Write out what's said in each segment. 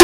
to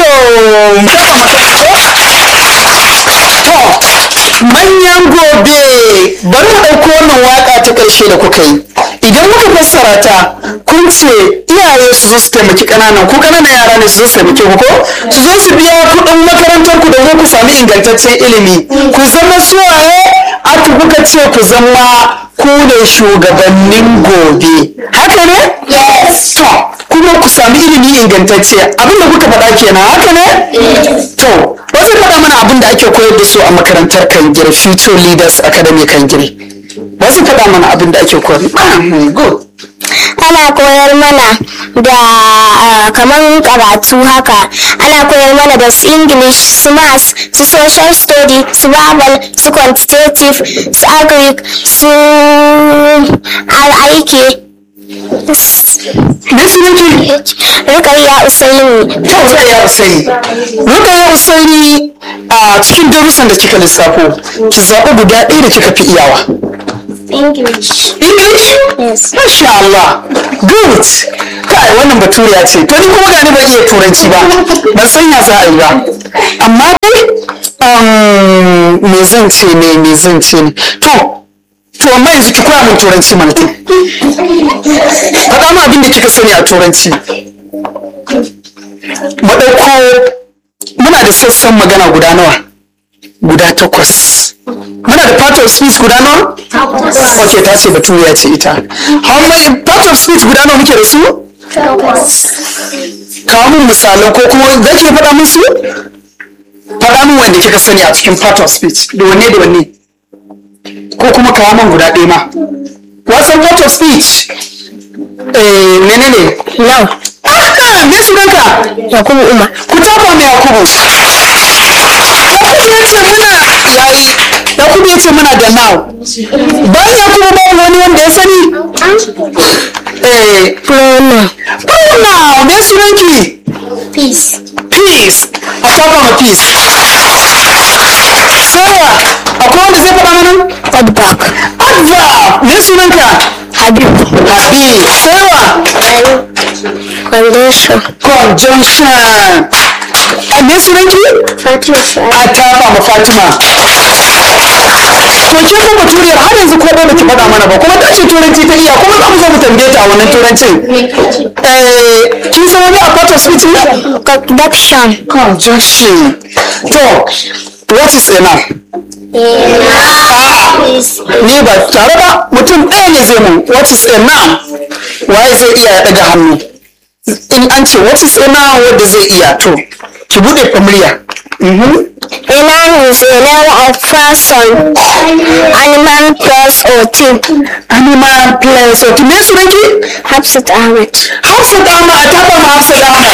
to manyan gobe bari mu ɗauko wannan waka ta ƙarshe da kuka yi idan muka fassara ta kun ce iyaye su zo su taimaki ƙananan ku ƙananan yara ne su zo su taimake ku ko su zo su biya kuɗin makarantar ku domin ku sami ingantaccen ilimi ku zama suwaye aka kuka ce ku zama ku ne shugabannin gobe haka ne yes to kuma ku sami ilimi ingantacce abinda kuka faɗa kenan haka ne to wasu faɗa mana abin da ake koyar da su a makarantar kangire future leaders academy kangire wasu faɗa mana abin da ake koyar good ana koyar mana da ah, kamar karatu haka ana koyar mana da su english su maths su social study su babal su quantitative su agric su aiki me sunanki rukayya usaini to rukayya usaini rukayya usaini a cikin darussan da kika lissafo ki zaɓi guda ɗaya da kika fi iyawa english English? Yes. Masha Allah. Good. Kai wannan baturiya ce. To ni kuma gani ban iya turanci ba. Ban san ya za a yi ba. Amma dai um, me zan ce ne me zan ce ne. To to amma yanzu ki koya min turanci mana to. Faɗa min abin da kika sani a turanci. Mu ɗauko muna da sassan magana guda nawa? Guda takwas. Muna da part of speech guda nawa? Ok, ta ce baturiya ce ita. How many part of speech guda nawa muke da su? Kawo min misalan ko kuma za ki faɗa musu? Faɗa min wanda kika sani a cikin part of speech. Da wanne da wanne? Ko kuma kawo min guda ɗaya ma. Wasan part of speech? Eh, menene? now Ah, me sunanka? yakubu umar Ku tafa mai Yakubu. Yakubu ya ce muna yayi. Yakubu ya ce muna da now. Bayan Yakubu ba wani wanda ya sani? Eh, pronoun Paula, me sunanki? peace Peace. A tafa ma peace. Sarah, akwai wanda zai faɗa mana? feedback Adva, me sunanka? habib Habib. Sarah, condition conjunction. A me sunanki? fatima A tafa ma Fatima. To ke kuma baturiyar har yanzu ko ba ki faɗa mana ba kuma ta ce turanci ta iya kuma za mu zo mu tambaye ta a wannan turancin. Eh, kin san wani a part of speech ne? conduction Conjunction. To, what is enough? Ni ba tare ba mutum ɗaya ne zai mun what is enough? Waye zai iya ya ɗaga hannu? In an ce what is enough wanda zai iya to, ki buɗe murya. Mhm. A noun is a name of person, animal, place, or thing. Animal place. Okay, me sunanki? Hafsat Ahmed. Hafsat Ahmad, a taɓa ma Hafsat Ahmad.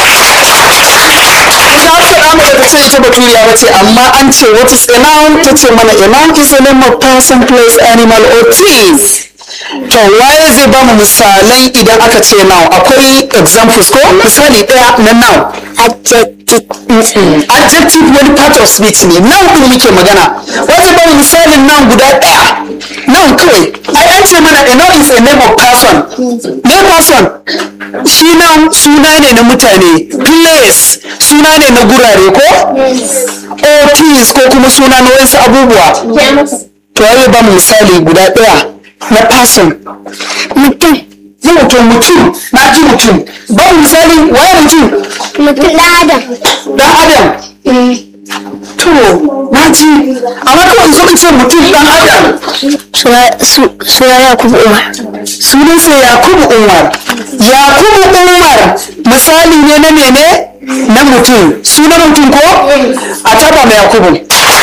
Ita Hafsat Ahmad ba ta ce ita baturiya ba ce, amma an ce what is a noun? Ta ce mana a noun is a name of person, place, animal or thing. To waye zai ba mu misalai idan aka ce noun? Akwai examples ko? Misali ɗaya na noun. Adjective. Adjective wani part of speech ne, noun ɗin muke magana. Wajen ba mu misalin noun guda ɗaya. Noun kawai. Ai an ce mana a noun is a name of person. Me person? Shi noun suna ne na mutane. Place suna ne na gurare ko? Or things ko kuma suna na wasu abubuwa. To ya ba mu misali guda ɗaya na person. Mutum. Yau to mutum, na ji mutum. Ba mu misali waye mutum? Mutum ɗan Adam. Dan Adam. To, na ji. Amma kawai zo in ce mutum dan Adam. Suna Yakubu Umar. Sunansa Yakubu Umar. Yakubu Umar misali ne na mene? Na mutum. Sunan mutum ko? A taba mai Yakubu.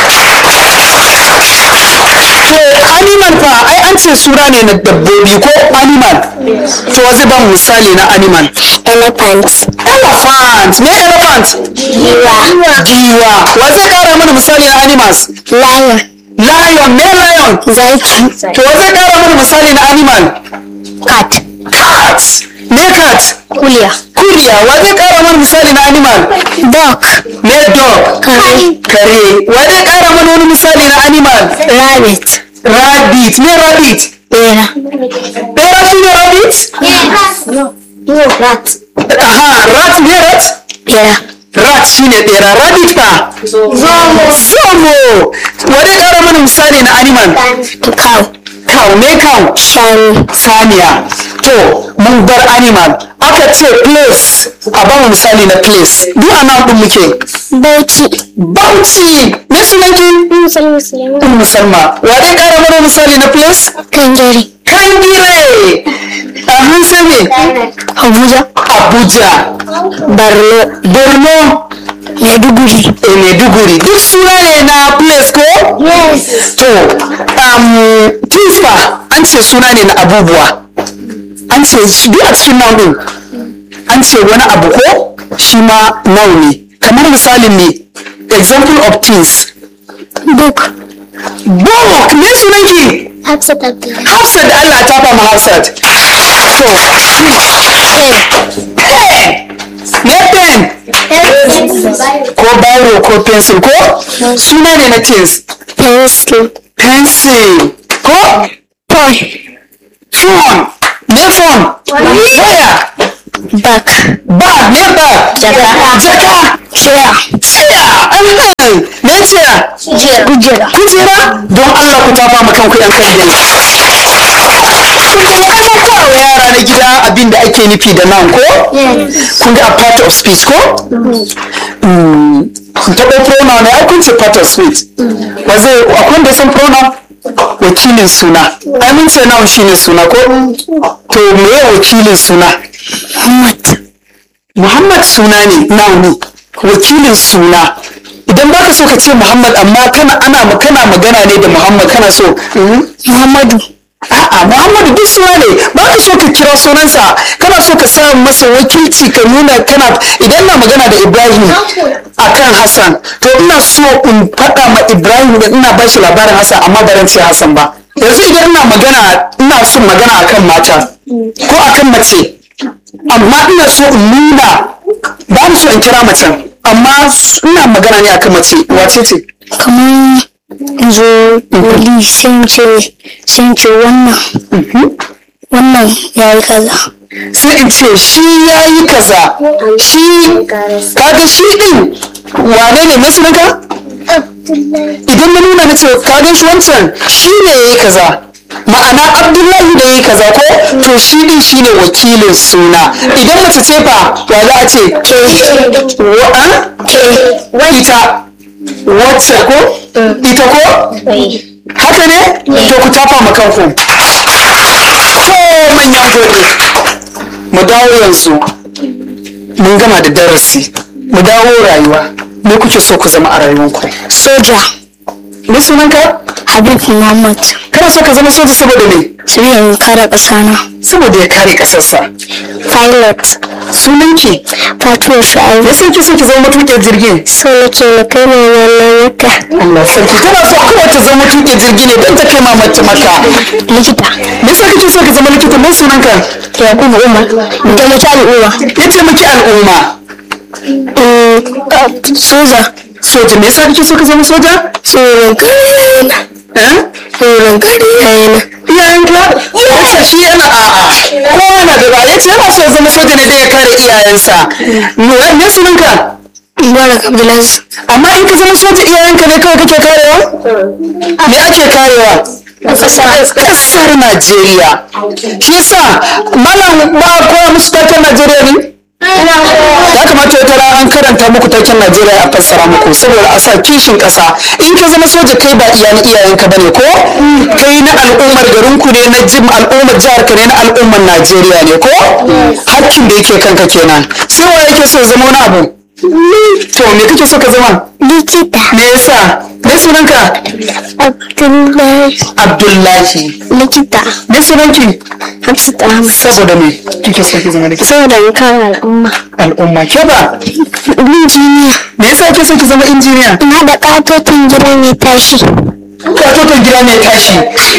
To animal fa ai an ce suna ne na dabbobi ko animal. To zai ba mu misali na animal. Elephant. Elephant. Me elephant? Giwa. Giwa. Wa zai kara mana misali na animals? Lion. Lion. Me lion? Zaki. To wa zai kara mana misali na animal? Cat. Cat. Me cat? Kuliya. Kuriya. Wa zai kara mana misali na animal? Dog. Me dog. Kare. Kare. Wa zai kara mana wani misali na animal? Rabbit. Rabbit. Me rabbit. Bera. Bera shi ne rabbit? No. No, rat. Aha, rat ne rat? Bera. rat shine bera rabbit fa zomo zomo wani ƙara mana misali na animal cow cow me cow shanu saniya to mun bar animal aka ce place a ba mu misali na place duk a nan ɗin muke bauchi bauchi na sunanki musulmi musulmi Ummu Salma wa dai ƙara mana misali na place kangare kangire a hansa me abuja abuja borno borno maiduguri e maiduguri duk suna ne na place ko yes to um, tifa an ce suna ne na abubuwa an ce shi duk a cikin nan ɗin an ce wani abu ko shi ma noun ne kamar misalin ne example of things book book me sunanki hafsat abdullahi hafsat da allah ta fama hafsat to pen ne pen ko biro ko pencil ko suna ne na things pencil pencil ko phone phone ne phone waya back bag ne bag Jaka. jaka chair tsaya anan ne tsaya kujera kujera don Allah ku tafa ma kanku yan kan dai kun ga ana wa yara na gida abin da ake nufi da nan ko yes kun ga a part of speech ko Mm, taɓa pronoun ne ai kun ce part of speech ba zai akwai wanda ya san pronoun wakilin suna ai mun ce noun shine suna ko to me ya wakilin suna muhammad Muhammad suna ne noun ne wakilin suna idan baka so ka ce Muhammad amma kana ana kana magana ne da Muhammad kana so mm, muhammadu a'a Muhammadu duk suna ne baka so ka kira sunansa kana so ka sa masa wakilci ka nuna kana idan na magana da Ibrahim akan Hassan to ina so in faɗa ma Ibrahim da ina ba shi labarin Hassan amma ba ran ce Hassan ba yanzu idan ina magana ina son magana akan mata ko akan mace amma ina so in nuna ba ni so in kira macen amma ina magana ne akan mace wace ce kamar zo wali sun ce sun ce wannan wannan ya yi kaza sai in ce shi ya yi kaza shi kaga shi din wane ne mai sunanka idan na nuna na ce kaga shi wancan shi ne ya yi kaza ma'ana abdullahi da ya yi kaza ko to shi din shi ne wakilin suna idan mace ce fa wa za a ce wa ita wacce ko ita ko haka ne to ku tafa ma kanku to manyan gobe mu dawo yanzu mun gama da darasi mu dawo rayuwa me kuke so ku zama a rayuwanku soja me sunanka habib muhammad kana so ka zama soja saboda me su yin kare ƙasa na saboda ya kare kasarsa pilot sunanki fatima shu'aibu me sai ki so ki zama matuƙin jirgin so nake na kai mai wannan wata Allah sarki tana so kawai ta zama matuƙin jirgi ne don ta kai mamacin maka likita me yasa kake so ka zama likita me sunanka yakubu umar da mutu al'umma ya taimaki al'umma soja soja me yasa kake so ka zama soja tsoron kare na eh tsoron kare yana iyayenka yace shi yana a'a kowa na da ba yace yana so ya zama soja ne da ya kare iyayensa me me sunanka mubarak abdulaziz amma in ka zama soja iyayenka ne kawai kake karewa me ake karewa kasar Najeriya shi yasa malam ba koya musu taken Najeriya ne ya kamata wata rana an karanta muku taken Najeriya a fassara muku saboda a sa kishin ƙasa in ka zama soja kai ba iya na iyayenka bane ko kai na al'ummar garinku ne na jim al'ummar jihar ka ne na al'ummar Najeriya ne ko hakkin da yake kanka kenan sai wa yake so ya zama wani abu to me kake so ka zama likita me yasa me sunanka abdullahi Abdullahi likita me sunanki hafsat ahmad saboda me kike so ki zama likita saboda in kare al'umma al'umma ke ba injiniya me yasa kike so ki zama injiniya in haɗa ƙatotin gida mai tashi katoton gida mai tashi